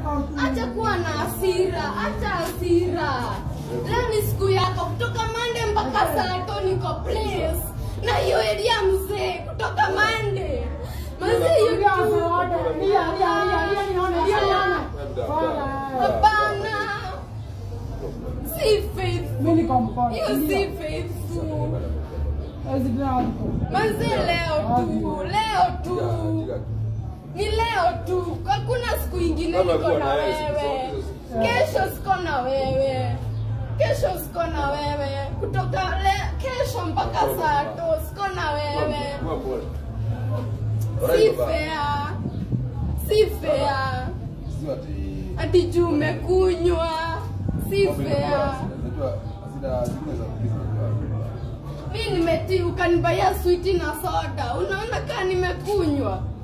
acha kuwa na hasira, acha hasira. Leo ni siku yako, kutoka Monday mpaka Sato niko place na hiyo area mzee, kutoka Monday Mazee hiyo kitu hapana, si faithful, hiyo si faithful. Mazee leo tu, leo tu ni leo tu, hakuna siku ingine niko na wewe. Kesho siko na wewe, kesho siko na wewe, kutoka le, kesho mpaka Sato siko na wewe. Si fair, si fair. Ati juu umekunywa, si fair. Mi nimeti ukanibaia switi na soda, unaona kaa nimekunywa